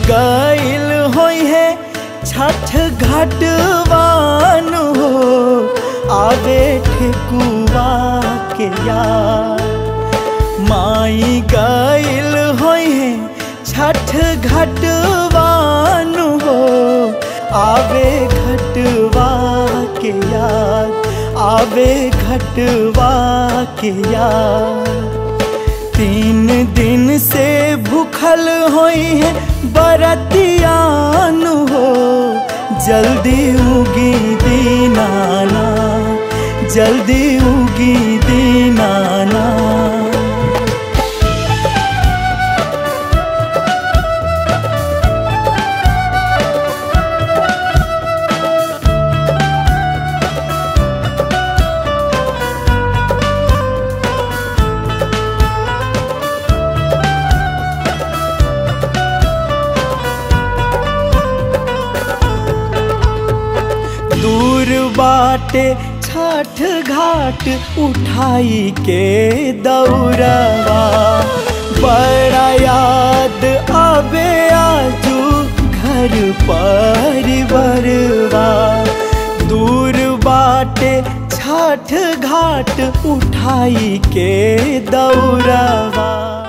गईल होई है छठ घाटवान हो आवे ठेकुआ के यार माई गईल होई है छठ घाटवान हो आवे घटवा के याद आवे घटवा के याद तीन दिन से भूखल होई है बरतियान हो जल्दी उगी दीनाना जल्दी उगी दीनाना दूर बाटे छठ घाट उठाई के दौड़वा बड़ा याद आवे आजू घर परिवारवा दूर बाटे छठ घाट उठाई के दौड़वा